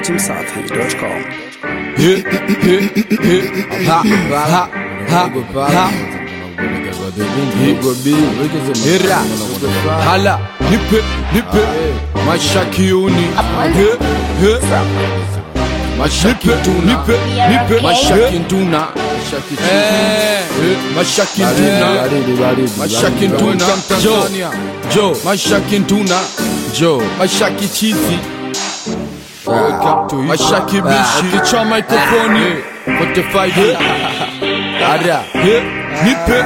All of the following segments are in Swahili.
datimsafi.com. Ha, ha, ha, ha. Hira, hala, nipe, nipe, mashakiuni, he, he, mashakituna, nipe, nipe, mashakintuna, eh, mashakintuna, mashakintuna, jo, jo, mashakintuna, jo, mashakichizi, mashaki bishi, kichwa mikrofoni, 45 Ada, he, nipe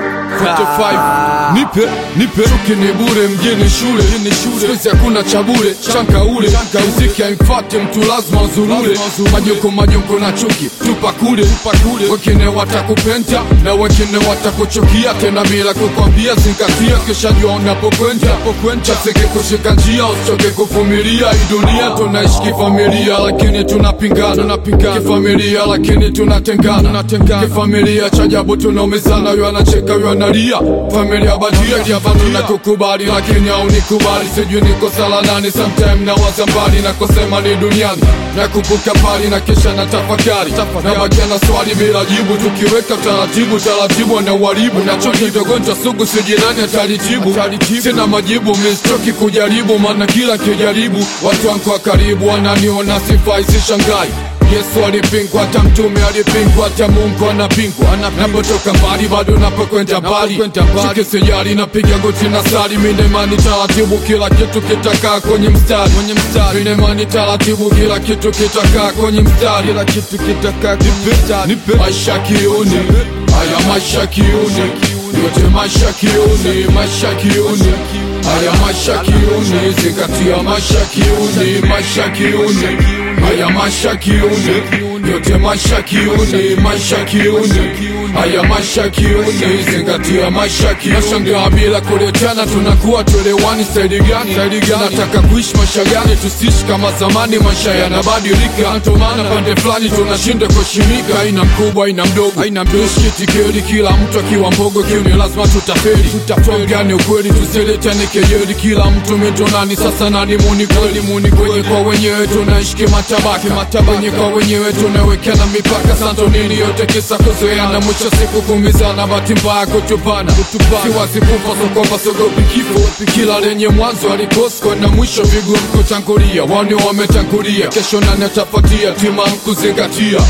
45 nipe nipe chuki ni bure mjini shule sikuizi hakuna cha bure chanka ule muziki haimfate mtu lazima uzurure majoko majoko na chuki tupa kule wengine watakupenda na wengine watakuchukia tena bila kukwambia zingatia kisha jua unapokwenda chaseke kushika njia usichoke kuvumilia hii dunia tunaishi kifamilia lakini tunapingana kifamilia lakini tunatengana kifamilia cha ajabu tunaumizana yu anacheka yu analia familia badia bado na kukubali lakini haunikubali sijui niko sala nani sometime na waza mbali na kusema ni duniani na kupuka pali na kisha na tafakari na bakia na swali bila jibu tukiweka taratibu taratibu na uharibu nacho kidogonjwa sugu sijirani atalitibu sina majibu mistoki kujaribu maana kila kijaribu watu wangu wa karibu wananiona sifai sishangai Yesu alipingwa, hata mtume alipingwa, hata Mungu anapingwa. Napotoka mbali bado napokwenda mbali, shike sijali, napiga goti na sali, mine imani taratibu, kila kitu kitakaa kwenye mstari, mine imani taratibu, kila kitu kitakaa kwenye mstari, kila kitu kitakaa kwenye mstari. Nipe maisha kiuni, haya maisha kiuni, yote maisha kiuni, maisha kiuni haya maisha kiuni, zingatia maisha kiuni, maisha kiuni haya maisha kiuni, yote maisha kiuni, maisha kiuni haya maisha kiuni, zingatia maisha kiuni. Nashangaa bila kuletana, tunakuwa tuelewani. Saidi gani? Saidi gani? Nataka kuishi maisha gani? Tusiishi kama zamani, maisha yanabadilika. Ndio maana pande fulani tunashinda kuheshimika. Haina mkubwa, haina mdogo, haina mdogo, shitikeli, kila mtu akiwa mbogo kiuni, lazima tutafeli. Tutafeli ukweli, tusiletane kejeli, kila mtu mitonani. Sasa nani muni kweli, muni kwenye kwa wenyewe, tunaishi kimatabaka, wenye kwa wenyewe tunawekana mipaka. Santo nini yote kisa kuzoeana, mwisho siku kumizana, bahati mbaya kutupana. Siwazi kufa sokopa, sogopi kifo, kila lenye mwanzo alikosko na mwisho vigumu kutangulia. Wani wametangulia, kesho nani atafuatia? Tima kuzingatia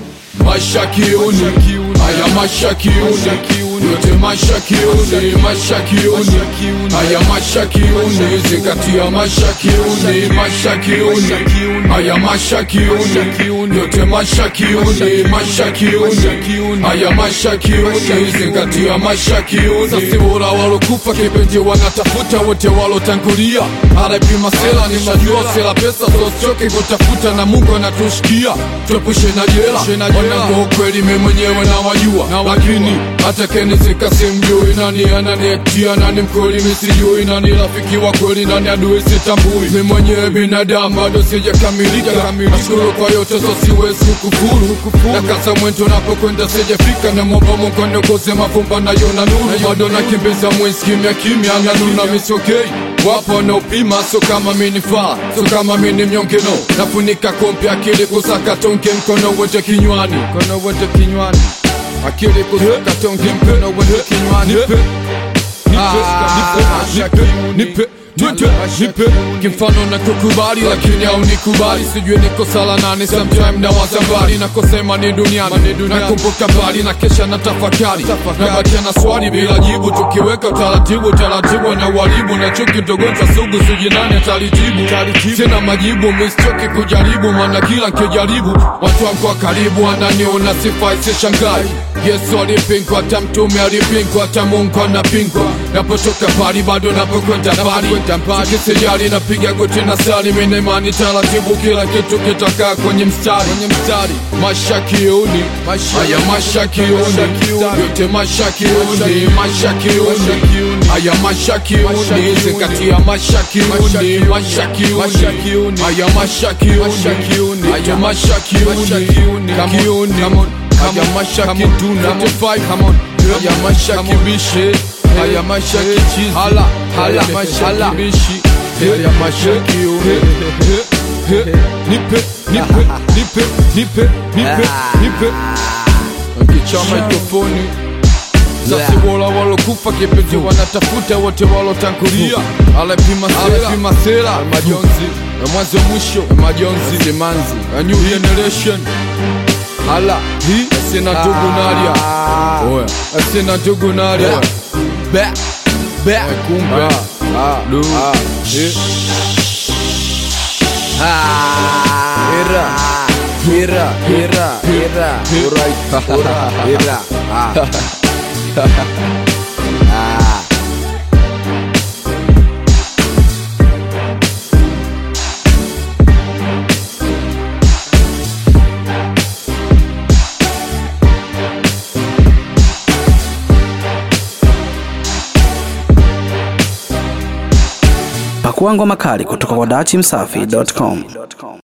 maisha kiuni, haya maisha kiuni yote maisha kiuni, maisha kiuni, haya maisha kiuni, zingatia maisha kiuni, maisha kiuni, haya maisha kiuni, yote maisha kiuni, maisha kiuni, haya maisha kiuni, zingatia maisha kiuni. Sasi bora walokufa kipenzi wanatafuta wote walotangulia, RIP Masela, nishajua sela pesa, so sichoke kutafuta na Mungu anatushikia, tuepushe na jela, wanangu ukweli mimi mwenyewe nawajua, lakini hata kenizika simjui nani ananiektia nani mkweli misijui nani rafiki wa kweli nani adui sitambui mi mwenyewe binadamu bado sijakamilika nashukuru kwa yote so siwezi kukufuru na kasa mwento napokwenda sijafika na mwomba Mungu aniongoze mavumba nayo na nuru bado nakimbiza mwezi kimya kimya nanuna misokei wapo wanaopima so kama minifaa so kama mini mnyongeno nafunika kompi akili kusaka tonge mkono wote kinywani mkono wote kinywani akili kusaka tonge mkono wote kinywani nipe nipe nipe nipe kimfano na kukubali lakini au nikubali sijui niko sala nane sometime na wazambali na kusema ni duniani nakumbuka mbali na kesha na tafakari nabakia na swali bila jibu tukiweka taratibu taratibu na uharibu na chuki dogonjwa sugu sijui nani atalitibu sina majibu mistoki kujaribu maana kila nkijaribu watu wangu wa karibu wananiona sifai sishangai Yesu alipingwa, hata mtume alipingwa, hata Mungu anapingwa. Napotoka pali bado napokwenda mbali, sikisijali napiga goti na sali, mimi imani taratibu, kila kitu kitakaa kwenye mstari, maisha kiuni, haya maisha kiuni, yote maisha kiuni, maisha kiuni, haya maisha kiuni, zingatia maisha kiuni, maisha kiuni, haya maisha kiuni, haya maisha kiuni, kiuni haya maisha kituna come on haya maisha kibishe haya maisha kichizi hala hala maisha kibishi haya maisha kiune He, nipe nipe nipe nipe nipe nipe kicha mikrofoni sasa wola walokufa kipenzi wanatafuta wote walotangulia alepima alepima sera majonzi na mwanzo mwisho majonzi simanzi a new generation hala hii sina ndugu nalia oya sina ndugu nalia be be kumbe lu eh Hira, hira, hira, hira, Alright. hira, hira. Ah. Ah. Pakua ngoma kali kutoka kwa dachimsafi.com.